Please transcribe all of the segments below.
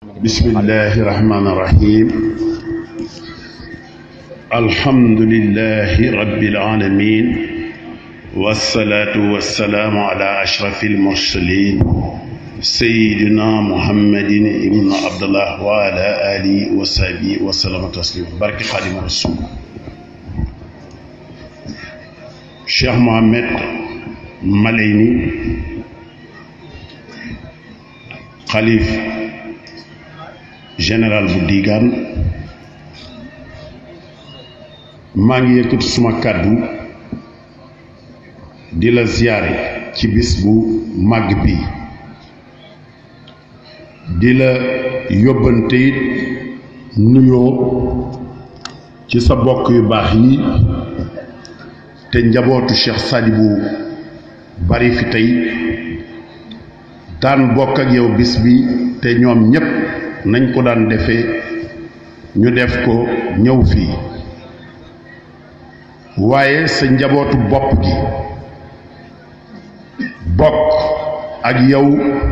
bismillahi rahmaani rahim alhamdulillahi rabbil alamin wasalaatu wasalaamu ala ashrafi almursalin sayidina muhammadin ibn abdullah wa ala alihi wa sahbihi wa sallama taslima barke xaadima rasul cheikh mohammed malayni xalif général bu diigaan maa ngi yëkkati suma kàddu di la ziyaare ci bis bu màgg bi di la yóbbante it nuyoo ci sa bokk yu baax yi te njabootu Cheikh Sadibou bari fi tey daan bokk ak yow bis bi te ñoom ñépp nañ ko daan defee ñu def ko ñëw fii waaye sa njabootu bopp gi bokk ak yow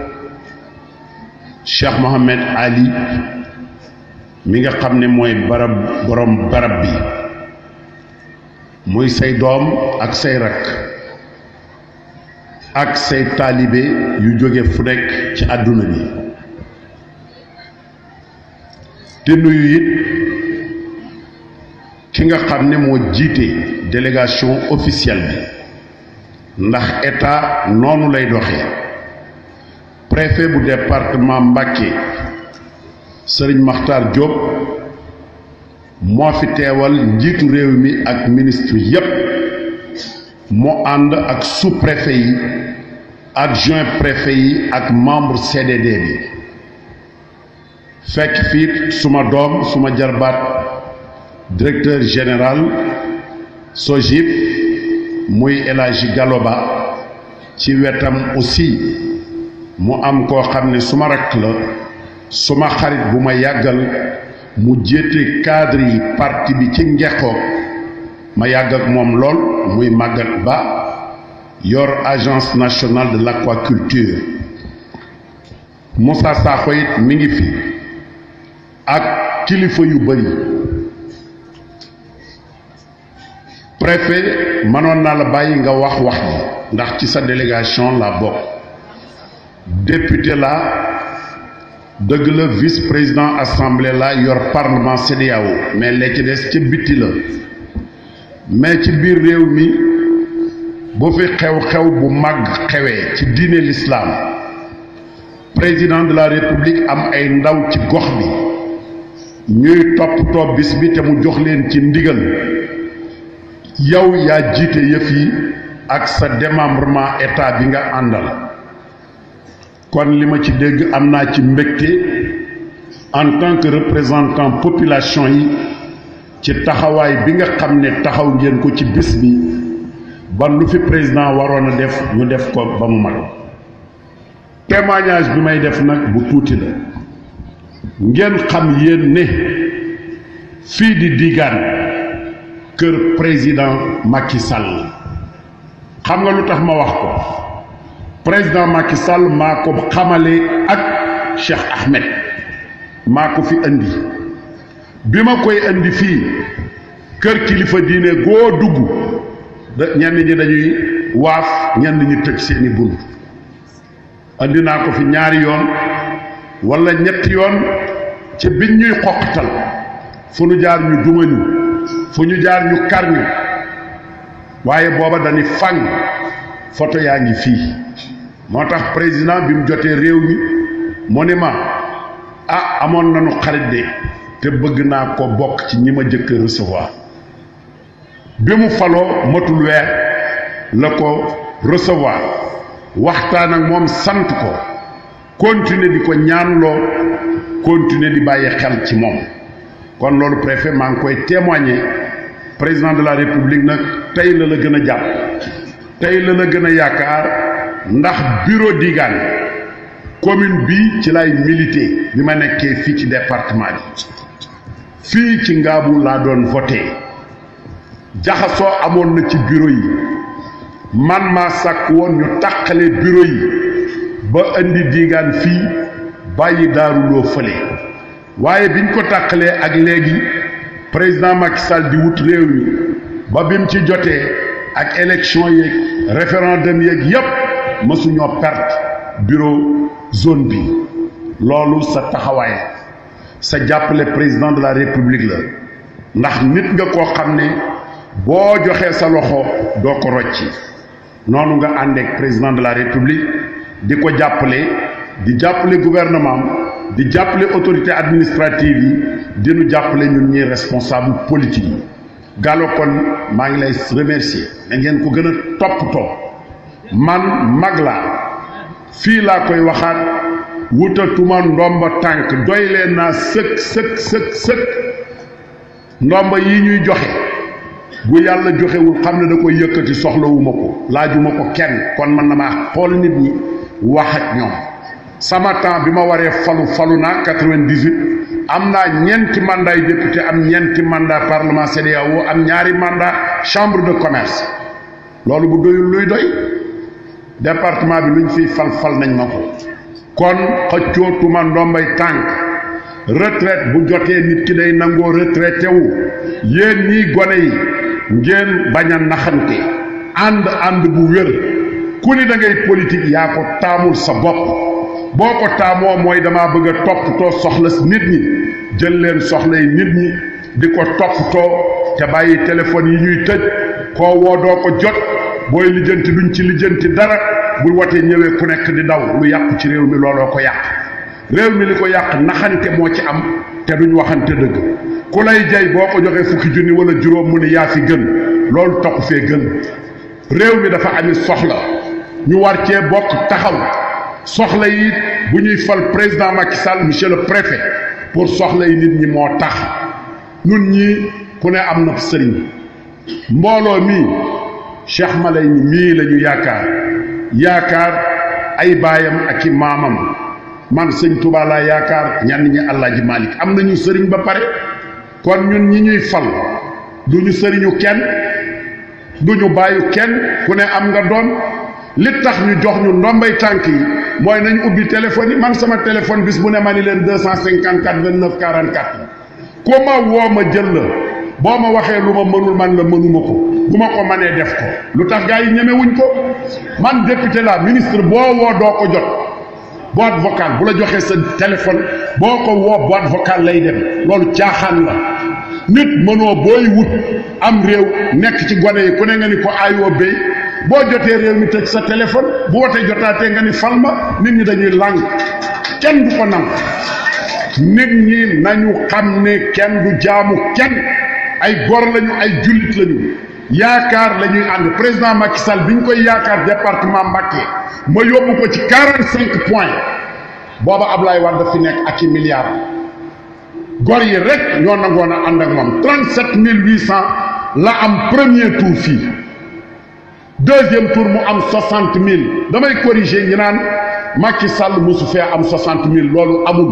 Cheikh Mohammed Ali mi nga xam ne mooy barab borom barab bi muy say doom ak say rakk ak say taalibe yu jóge fu nekk ci àdduna bi te nuyu it ki nga xam ne moo jiite délégation officielle bi ndax état noonu lay doxee préfet bu département Mbacké Serigne Makhtar Diop moo fi teewal njiitu réew mi ak ministre yépp moo ànd ak sous-préfet yi adjoint préfet yi ak membre CDD bi fekk fii suma doom suma jarbaat directeur général SOGIP muy El Hadji Galoba ci wetam aussi mu am koo xam ne suma rakk la suma xarit bu ma yàggal mu jéete cadre yi parti bi ci ngexoo ma yàgg ak moom lool muy Maguette Ba yor agence nationale de l'aquaculture Moussa Sakho it mi ngi fi ak kilifa yu bari préfet mënoon naa la bàyyi nga wax wax ji ndax ci sa délégation la bokk député la dëgg la vice président assemblée la yor parlement CEDEAO mais la ci des ca bitti la mais ci biir réew mi bu fi xew-xew bu mag xewee ci diine l'islam président de la république am ay ndaw ci gox bi ñuy toppatoo bis bi te mu jox leen ci ndigal yow yaa jiite yëf yi ak sa démembrement état bi nga àndal kon li ma ci dégg am naa ci mbégte en tant que représentant population yi ci taxawaay bi nga xam ne taxaw ngeen ko ci bis bi ba lu fi président waroon a def ñu def ko ba mu mat témoignage bi may def nag bu tuuti la ngeen xam yéen ne fii di digaan kër président Macky Sall xam nga lu tax ma wax ko président Macky Sall maa ko xamale ak Cheikh Ahmed maa ko fi indi bi ma koy indi fii kër kilifa diine goo dugg da ñenn ñi dañuy waaf ñenn ñi tëj seeni bunt indi naa ko fi ñaari yoon wala ñetti yoon ci biñ ñuy xoqatal fu ñu jaar ñu dumañu fu ñu jaar ñu kar ñu waaye booba dañuy fang photo yaa ngi fii moo tax président bi mu jotee réew mi mu ne ma ah amoon nañu xarit de te bëgg naa ko bokk ci ñi ma jëkk recevoir bi mu faloo matul weer la ko recevoir waxtaan ak moom sant ko continuer di ko ñaanloo continuer di bàyyi xel ci moom kon loolu préfet maa ngi koy témoigner président de la république nag tey la la gën a jàpp tey la la gën a yaakaar ndax bureau Digane commune bi ci lay militer bi ma nekkee fii ci département bi fii ci Ngaabu laa doon voté jaxasoo amoon na ci bureau yi man maa sàkk woon ñu tàqale bureau yi ba indi diigaan fii bàyyi daaruloo fële waaye biñ ko tàqalee ak léegi président Macky Sall di wut réew mi ba bim ci jotee ak élection yeeg référendum yeeg yépp mësuñoo perte bureau zone bi loolu sa taxawaay sa jàppale président de la république la ndax nit nga koo xam ne boo joxee sa loxo doo ko rocci noonu nga àndeek président de la république di ko jàppale di jàppale gouvernement di jàppale autorité administrative yi di nu jàppale ñun ñi responsable politique yi Gallo kon maa ngi lay remercier da ngeen ko gën a toppatoo man mag laa fii laa koy waxaat wutatuma ndomba tànk doy leen naa sëkk sëkk sëkk sëkk ndomba yi ñuy joxe bu yàlla joxewul xam ne da koy yëkkati soxlawuma ko laajuma ko kenn kon man na maa xool nit ñi wax ak ñoom sama temps bi ma waree falu falu naa quatre-vingt-dix-huit am naa ñeenti mandat yu député am ñeenti mandat parlement CEDEAO am ñaari mandat chambre de commerce loolu bu doyul luy doy département bi luñ fiy fal fal nañ ma ko kon xëccootuma ndombay tànk retraite bu jotee nit ki day nangoo retraité wu yéen ñii gone yi ngeen bañ a naxante ànd ànd bu wér ku ni da ngay politique yaa ko taamul sa bopp boo ko taamoo mooy damaa bëgg a toppatoo soxla nit ñi jël leen soxlay nit ñi di ko toppatoo te bàyyi téléphone yi ñuy tëj koo woo doo ko jot booy lijjanti duñ ci lijjanti dara bu watee ñëwee ku nekk di daw lu yàqu ci réew mi looloo ko yàq réew mi li ko yàq naxante moo ci am te duñ waxante dëgg ku lay jay boo ko joxee fukki junni wala juróom mu ne yaa fi gën loolu taxu fee gën réew mi dafa ami soxla ñu war cee bokk taxaw soxla yi bu ñuy fal président Macky Sall monsieur le préfet pour soxla yi nit ñi moo tax nun ñi ku ne am na sëriñ mbooloo mii Cheikh Malay ni mii la ñu yaakaar yaakaar ay baayam ak i maamam man sëñ Touba laa yaakaar ñenn ñi Alaaji Malick am nañu sëriñ ba pare kon ñun ñi ñuy fal du ñu sëriñu kenn du ñu bàyyu kenn ku ne am nga doom li tax ñu jox ñu ndombay tànk yi mooy nañ ubbi téléphone yi man sama téléphone bis bu ne ma ni leen deux cent cinquante quatre vingt neuf quarante quatre ku ma woo ma jël la boo ma waxee lu ma mënul man la mënuma ko bu ma ko mënee def ko lu tax gars yi ñemewuñ ko man député la ministre boo woo doo ko jot boîte vocale bu la joxee sa téléphone boo ko woo boîte vocale lay dem loolu caaxaan la nit mënoo booy wut am réew nekk ci gone yi ku ne nga ni ko aayoo béy boo jotee réew mi tëj sa téléphone bu wootee jotaatee nga ni fal ma nit ñi dañuy làng kenn du ko nangu nit ñi nañu xam ne kenn du jaamu kenn ay gor lañu ay jullit lañu yaakaar la ñuy ànd président Macky Sall bi ñu koy yaakaar département Mbacké ma yóbbu ko ci quarante cinq points booba Ablaye Wade daf fi nekk ak i milliards gor yi rek ñoo nangoon a ànd ak moom trente sept mille huit cent la am premier tour fii deuxième tour mu am soixante mille damay corriger ñi naan Macky Sall mosu fee am soixante mille loolu amul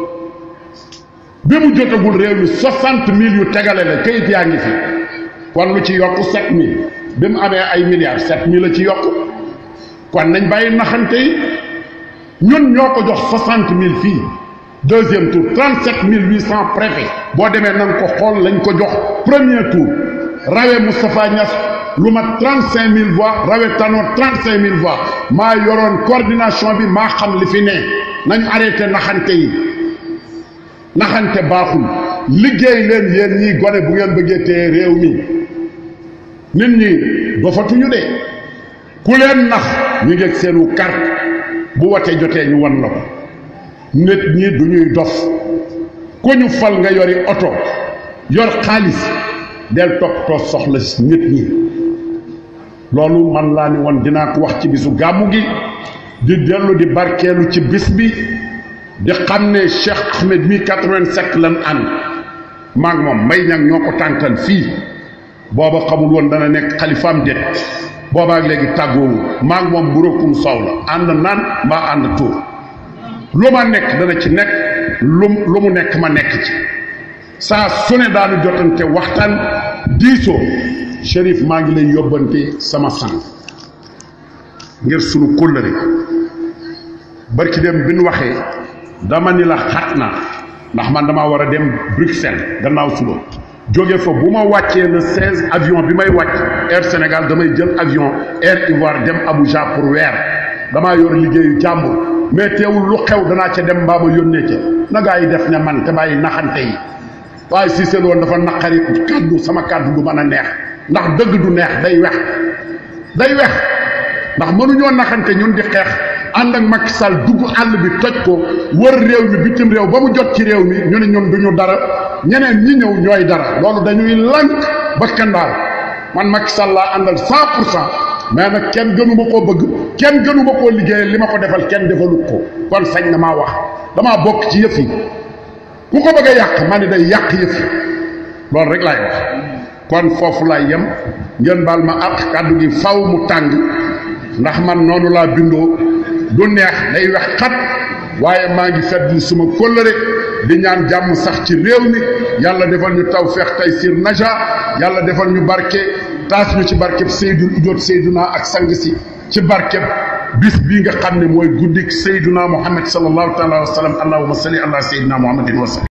bi mu jotagul réew mi soixante mille yu tegale la kayit yaa ngi fi kon lu ci yokk sept mille bi mu amee ay milliards sept mille la ci yokk kon nañ bàyyi naxante yi ñun ñoo ko jox soixante mille fii deuxième tour trente sept mille huit cent préfet boo demee na nga ko xool lañ ko jox premier tour rawe Moustapha Niass lu ma trente cinq mille voix rawe Tanor trente cinq mille voix maa yoroon coordination bi maa xam li fi ne nañu arrêté naxante yi naxante baaxul liggéey leen yéen ñii gone bu ngeen bëggee téye réew mi nit ñi dofatuñu de ku leen nax ñu ngeeg seenu carte bu watee jotee ñu wan la ko nit ñi du ñuy dof ku ñu fal nga yori oto yor xaalis del toppatoo soxla nit ñi loolu man laa ni woon dinaa ko wax ci bisu gàmmu gi di dellu di barkeelu ci bis bi di xam ne Cheikh Ahmed mi 87 lan ànd maag moom mbay ñang ñoo ko tànkal fii booba xamul woon dana nekk xalifaam déet boobaak léegi tàggoowu maag moom buróokum soow la ànd naan mbaa ànd tuur lu ma nekk dana ci nekk lu lu mu nekk ma nekk ci saa su ne daanu jotante waxtaan diisoo Chérif maa ngi lay yóbbante sama sang ngir sunu kóllëre barki dem bi nu waxee dama ni la xat na ndax man damaa war a dem Bruxelles gannaaw suba jóge fa bu ma wàccee le 16 avion bi may wàcc Air Sénégal damay jël avion Air Ivoire dem Abuja pour weer damaa yor liggéeyu jàmbur mais teewul lu xew danaa ca dem mbaa ma yónnee ca na gaa yi def ne man te bàyyi naxante yi waaye si seen woon dafa naqari kàddu sama kàddu du mën a neex ndax dëgg du neex day wex day wex ndax mënuñoo naxante ñun di xeex ànd ak Macky Sall dugg àll bi toj ko wër réew mi bitim réew ba mu jot ci réew mi ñu ne ñun duñu dara ñeneen ñi ñëw ñooy dara loolu dañuy lank ba kandaal man Macky Sall laa àndal cent pour cent mais nag kenn gënu ma koo bëgg kenn gënu ma koo liggéeyal li ma ko defal kenn defalut ko kon sañ na maa wax damaa bokk ci yëf yi ku ko bëgg a yàq ma ne day yàq yëf yi loolu rek laay wax kon foofu laay yem ngeen baal ma ak kàddu gi faw mu tàng ndax man noonu laa bindoo du neex day wex xat waaye maa ngi fedd suma kóllëre di ñaan jàmm sax ci réew mi yàlla defal ñu tawfeex taysiir naja yàlla defal ñu barke taas ñu ci barkeb Seydul Ujoot Seyduna ak sang si ci barkeb bis bii nga xam ne mooy guddik Seyduna Muhammad sallallahu taala wa sallam allahumma salli ala Seydina Muhammadin wa sallam